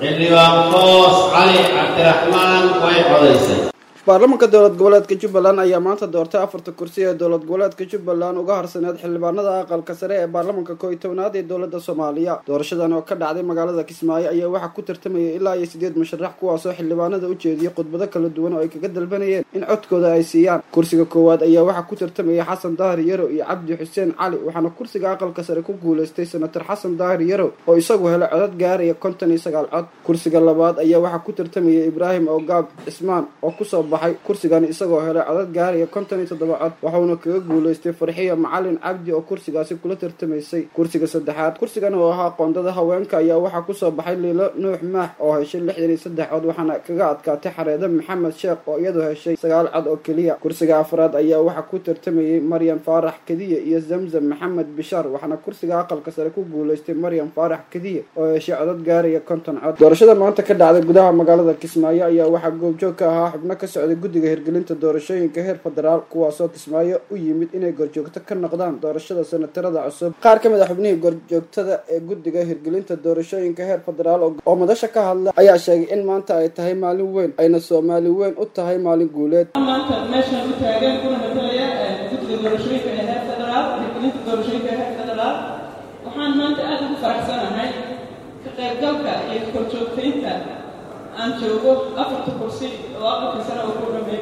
xildhibaan foos cali cabdiraxmaan way codaysay baarlamaanka dowlad goboleedka jubbaland ayaa maanta doortay afarta kursi ee dowlad goboleedka jubbaland uga harsaneed xildhibaanada aqalka sare ee baarlamaanka koo iyo tobnaad ee dowladda soomaaliya doorashadan oo ka dhacday magaalada kismaayo ayaa waxaa ku tartamayay ilaa iyo sideed musharax kuwaasoo xildhibaanada u jeediyay khudbado kala duwan oo ay kaga dalbanayeen in codkooda ay siiyaan kursiga koowaad ayaa waxaa ku tartamayay xasan daahir yarow iyo cabdi xuseen cali waxaana kursiga aqalka sare ku guuleystay senator xasan daahir yarow oo isagu helay codad gaaraya konton iyo sagaal cod kursiga labaad ayaa waxaa ku tartamayay ibraahim ogaab cismaan oo kusoo baxay kursigan isagoo helay codad gaaraya konton iyo toddoba cod waxauna kaga guuleystay farxiya macalin cabdi oo kursigaasi kula tartamaysay kursiga saddexaad kursigan oo ahaa qoondada haweenka ayaa waxaa kusoo baxay liilo nuux maax oo heshay lixdan iyo saddex cod waxaana kaga adkaatay xareede maxamed sheekh oo iyadoo heshay sagaal cod oo keliya kursiga afraad ayaa waxaa ku tartamayay maryam faarax kadiye iyo zamzam maxamed bishaar waxaana kursiga aqalka sare ku guuleystay maryam faarax kadiye oo heshay codad gaaraya konton cod doorashada maanta ka dhacday gudaha magaalada kismaayo ayaa waxaa goobjoog ka ahaa xubno ka socday guddiga hirgelinta doorashooyinka heer federaal kuwaasoo kismaayo u yimid inay gorjoogto ka noqdaan doorashada senatarada cusub qaar ka mid a xubnihii gorjoogtada ee guddiga hirgelinta doorashooyinka heer federaal oo madasha ka hadla ayaa sheegay in maanta ay tahay maalin weyn ayna soomaali weyn u tahay maalin guuleed maanta meeshaan u taagan kuna matalaya guddiga doorashooyinka ee heer federaal hirgelinta doorashooyinka ee heer federaal waxaan maanta aada ugu faraxsanahay ka qaybgalka iyo korjoogtaynta aan joogo afarta kursi oo aqalka sare oo ku dhamay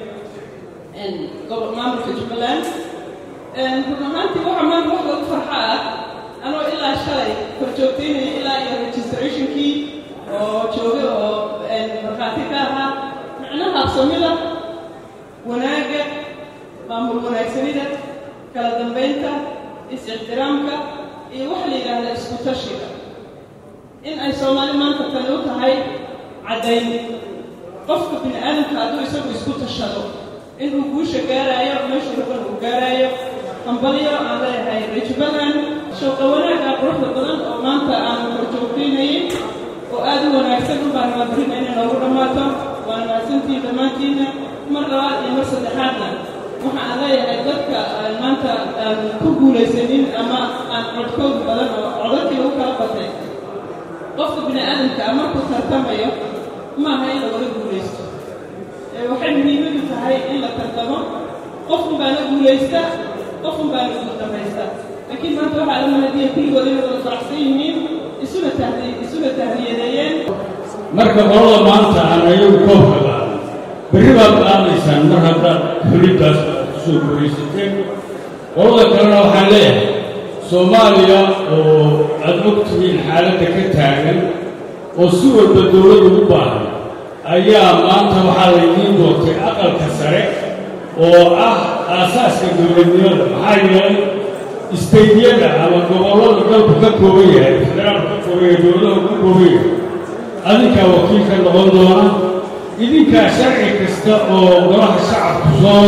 maamulka jubbaland run ahaantii waxaa maanta wax lagu farxa ah anoo ilaa shalay korjoogtaynaya ilaa iyo registrationkii oo joogay oo markhaati ka ahaa micnaha habsamida wanaagga maamul wanaagsanida kala dambaynta is-ixtiraamka iyo waxa la yidhaahdaa isku tashiga in ay soomaali maanta tani u tahay caddayn qofka bini aadamka hadduu isagu isku tashado inuu guusha gaaraayo meeshuu raban uu gaaraayo hambalyo aan leeyahay rejbaland showqa wanaagga quruxda badan oo maanta aan korjoogtaynayay oo aada u wanaagsan u baan maadirina inay noogu dhammaato waana mahadsantiin dhammaantiinna mar labaad iyo mar saddexaadna waxa aan leeyahay dadka aan maanta aan ku guulaysanin ama aan codkooda badan oo codadkii u kala batay qofka bini aadamka a markuu tartamayo maaha in lagala guulaysto waxay muhiimadu tahay in la tartamo qofun baana guulaysta qofun baana guul dhamaysta laakiin maanta waxaa la mahadiya kulligood inay wada faraxsan yihiin isuna tahdi isuna tahliyadeeyeen marka qolada maanta aan ayagu koobka qaadin berri baad qaadaysaan mar haddaad xulintaas kusoo guuraysateen qolada kalena waxaan leeyahay soomaaliya oo aad og tihiin xaaladda ka taagan oo si walba dowlad ugu baahan ayaa maanta waxaa laydiin doortay aqalka sare oo ah aasaaska dowladnimada maxaa yeelay istaydyada ama gobollada dalku ka kooban yahay federaalku ka kooban yahay dowladahu ka kooban yahay adinkaa wakiilka noqon doona idinkaa sharci kasta oo golaha shacabku soo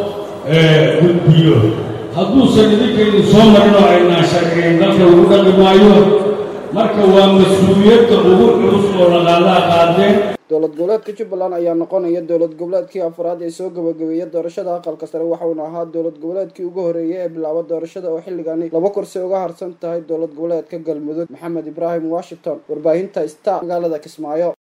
gudbiyo hadduusan idinka idin soo marin oo aynaan sharciyin dalka lagu dhaqi maayo marka waa mas-uuliyadda ugu culus oo laqaadaa qaadeen dowlad goboleedka jubbaland ayaa noqonaya dowlad goboleedkii afraad ee soo gabagabeeya doorashada aqalka sare waxauna ahaa dowlad goboleedkii ugu horeeyay ee bilaaba doorashada oo xilligani laba kursi uga harsan tahay dowlad goboleedka galmudug maxamed ibraahim washington warbaahinta star magaalada kismaayo